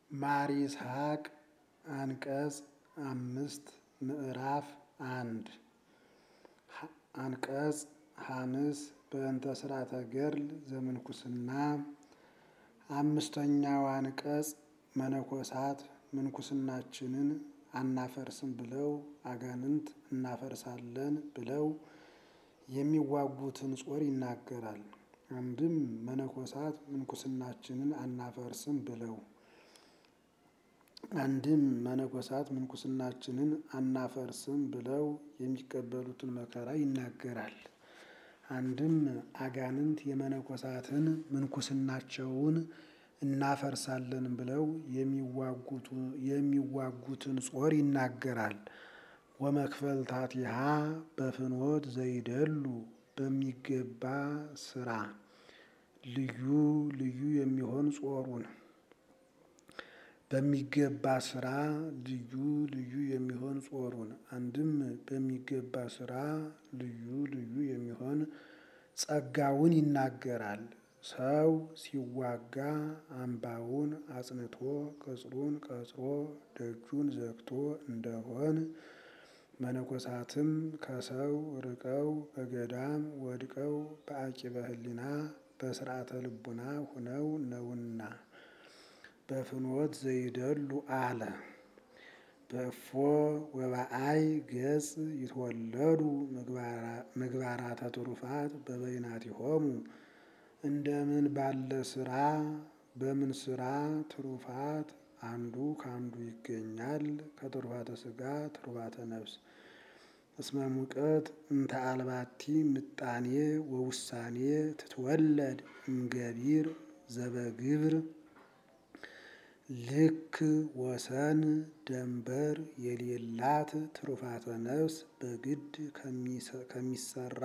ማር ይስሐቅ አንቀጽ አምስት ምዕራፍ አንድ አንቀጽ ሐምስ በእንተ ስርዓተ ገድል ዘምንኩስና አምስተኛው አንቀጽ መነኮሳት ምንኩስናችንን አናፈርስም ብለው አጋንንት እናፈርሳለን ብለው የሚዋጉትን ጾር ይናገራል። አንድም መነኮሳት ምንኩስናችንን አናፈርስም ብለው አንድም መነኮሳት ምንኩስናችንን አናፈርስም ብለው የሚቀበሉትን መከራ ይናገራል። አንድም አጋንንት የመነኮሳትን ምንኩስናቸውን እናፈርሳለን ብለው የሚዋጉትን ጾር ይናገራል። ወመክፈልታቲሃ በፍኖት ዘይደሉ በሚገባ ስራ ልዩ ልዩ የሚሆን ጾሩን በሚገባ ስራ ልዩ ልዩ የሚሆን ጾሩን አንድም በሚገባ ስራ ልዩ ልዩ የሚሆን ጸጋውን ይናገራል። ሰው ሲዋጋ አምባውን አጽንቶ ቅጽሩን ቀጽሮ ደጁን ዘግቶ እንደሆን መነኮሳትም ከሰው ርቀው በገዳም ወድቀው በአቂበ ሕሊና በስርዓተ ልቡና ሁነው ነውና በፍኖት ዘይደሉ አለ። በእፎ ወበአይ ገጽ ይትወለዱ ምግባራተ ትሩፋት በበይናቲሆሙ እንደምን ባለ ስራ በምን ስራ ትሩፋት አንዱ ከአንዱ ይገኛል። ከትሩፋተ ስጋ ትሩፋተ ነፍስ እስመ ሙቀት እንተ አልባቲ ምጣኔ ወውሳኔ ትትወለድ እምገቢር ዘበግብር ልክ ወሰን ደንበር የሌላት ትሩፋተ ነፍስ በግድ ከሚሰራ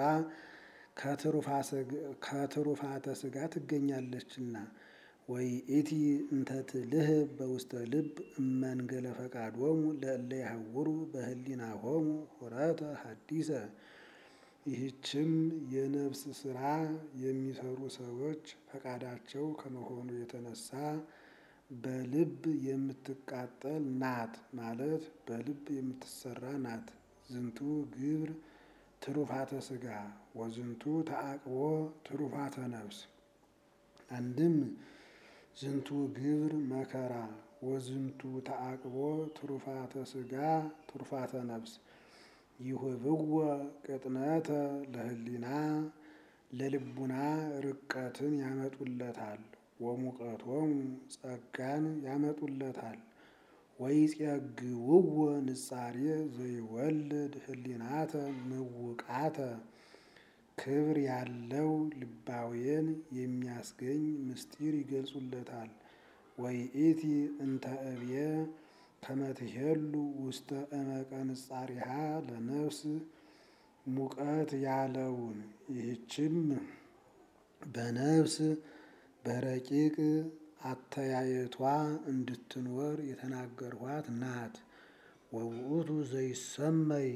ከትሩፋተ ስጋ ትገኛለችና። ወይ ኢቲ እንተ ትልህብ በውስተ ልብ እመንገለ ፈቃዶሙ ለእለ ይሐውሩ በህሊናሆሙ ሁረተ ሐዲሰ ይህችም የነፍስ ስራ የሚሰሩ ሰዎች ፈቃዳቸው ከመሆኑ የተነሳ በልብ የምትቃጠል ናት ማለት በልብ የምትሰራ ናት። ዝንቱ ግብር ትሩፋተ ስጋ ወዝንቱ ተአቅቦ ትሩፋተ ነፍስ። አንድም ዝንቱ ግብር መከራ ወዝንቱ ተአቅቦ ትሩፋተ ስጋ ትሩፋተ ነፍስ ይሁብዎ ቅጥነተ ለህሊና ለልቡና ርቀትን ያመጡለታል። ወሙቀቶሙ ጸጋን ያመጡለታል። ወይጼግውዎ ንጻሬ ዘይወልድ ህሊናተ ምውቃተ ክብር ያለው ልባዌን የሚያስገኝ ምስጢር ይገልጹለታል። ወይኢቲ እንተ እብየ ከመ ትሄሉ ውስተ እመቀ ንጻሪሃ ለነፍስ ሙቀት ያለውን ይህችም በነፍስ በረቂቅ አተያየቷ እንድትኖር የተናገርኋት ናት። ወውእቱ ዘይሰመይ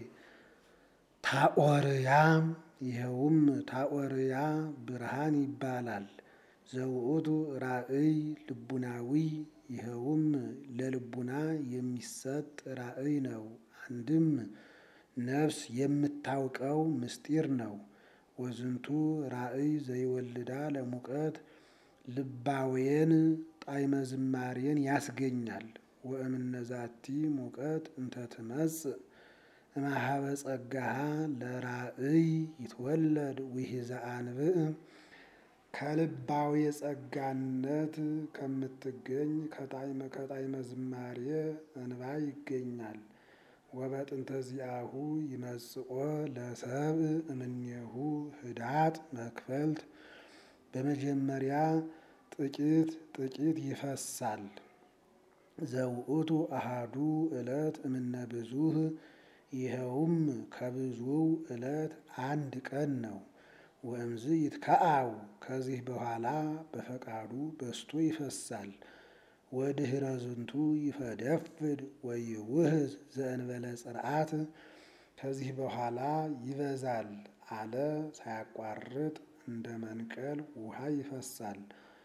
ታኦርያ ይኸውም ታኦርያ ብርሃን ይባላል። ዘውእቱ ራእይ ልቡናዊ ይኸውም ለልቡና የሚሰጥ ራእይ ነው። አንድም ነፍስ የምታውቀው ምስጢር ነው። ወዝንቱ ራእይ ዘይወልዳ ለሙቀት ልባዌን ጣዕመ ዝማሬን ያስገኛል። ወእምነዛቲ ሙቀት እንተ ትመጽእ እምኀበ ጸጋሃ ለራእይ ይትወለድ ውሒዘ አንብዕ ከልባዊ ጸጋነት ከምትገኝ ከጣዕመ ከጣዕመ ዝማሬ እንባ ይገኛል። ወበጥንተ ዚአሁ ይመጽኦ ለሰብእ እምኔሁ ህዳጥ መክፈልት በመጀመሪያ ጥቂት ጥቂት ይፈሳል። ዘውእቱ አሃዱ ዕለት እምነ ብዙኅ ይኸውም ከብዙው ዕለት አንድ ቀን ነው። ወእምዝ ይትከአው ከዚህ በኋላ በፈቃዱ በስቶ ይፈሳል። ወድኅረ ዝንቱ ይፈደፍድ ወይውህዝ ዘእንበለ ጽርዓት ከዚህ በኋላ ይበዛል አለ ሳያቋርጥ እንደ መንቀል ውሃ ይፈሳል።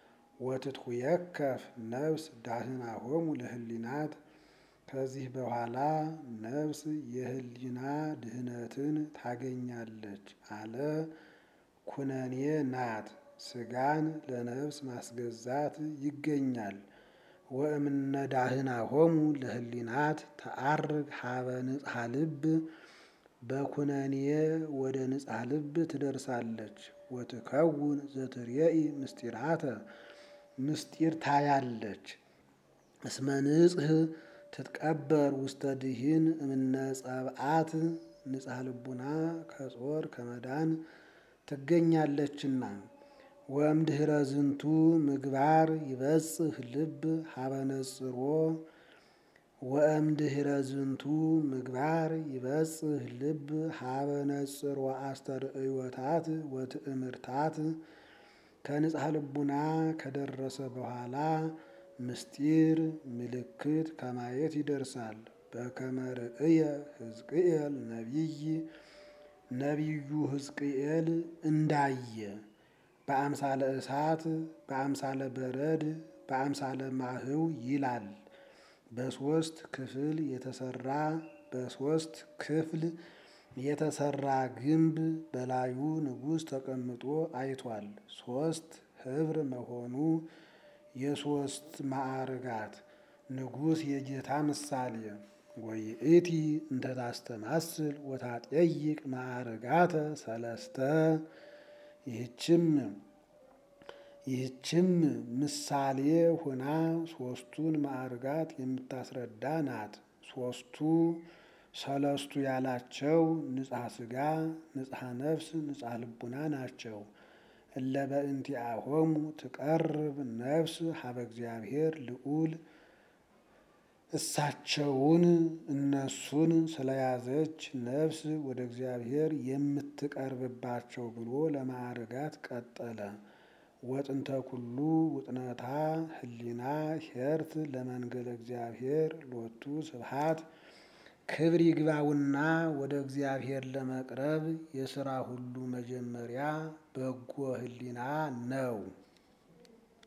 ወትትሁየከፍ ነፍስ ዳህናሆሙ ለህሊናት ከዚህ በኋላ ነፍስ የህሊና ድህነትን ታገኛለች አለ። ኩነኔ ናት። ስጋን ለነፍስ ማስገዛት ይገኛል። ወእምነ ዳህናሆሙ ለህሊናት ተአርግ ሀበ ንጽሐ ልብ በኩነኔ ወደ ንጽሐ ልብ ትደርሳለች። ወትከውን ዘትርየኢ ምስጢራተ ምስጢር ታያለች። እስመ ንጽህ ትትቀበር ውስተ ድሂን እምነ ጸብአት ንጽሐ ልቡና ከጾር ከመዳን ትገኛለችና። ወእምድኅረ ዝንቱ ምግባር ይበጽህ ልብ ሀበ ነጽሮ ወእምድኅረ ዝንቱ ምግባር ይበጽህ ልብ ሀበ ነጽሮ አስተርእዮታት ወትእምርታት ከንጽሐ ልቡና ከደረሰ በኋላ ምስጢር ምልክት ከማየት ይደርሳል። በከመ ርእየ ሕዝቅኤል ነቢይ ነቢዩ ሕዝቅኤል እንዳየ በአምሳለ እሳት በአምሳለ በረድ በአምሳለ ማህው ይላል። በሶስት ክፍል የተሰራ በሶስት ክፍል የተሰራ ግንብ በላዩ ንጉሥ ተቀምጦ አይቷል። ሶስት ህብር መሆኑ የሶስት ማዕርጋት ንጉሥ የጌታ ምሳሌ ወይእቲ እንተ ታስተማስል ወታጠይቅ ማዕርጋተ ሰለስተ ይህችም ይህችም ምሳሌ ሆና ሶስቱን ማዕርጋት የምታስረዳ ናት። ሶስቱ ሰለስቱ ያላቸው ንጽሐ ስጋ፣ ንጽሐ ነፍስ፣ ንጽሐ ልቡና ናቸው። እለ በእንቲአሆሙ ትቀርብ ነፍስ ሀበ እግዚአብሔር ልዑል እሳቸውን እነሱን ስለያዘች ነፍስ ወደ እግዚአብሔር የምትቀርብባቸው ብሎ ለማዕርጋት ቀጠለ። ወጥንተ ኩሉ ውጥነታ ህሊና ሄርት ለመንገለ እግዚአብሔር ሎቱ ስብሐት ክብር ይግባውና ወደ እግዚአብሔር ለመቅረብ የሥራ ሁሉ መጀመሪያ በጎ ህሊና ነው።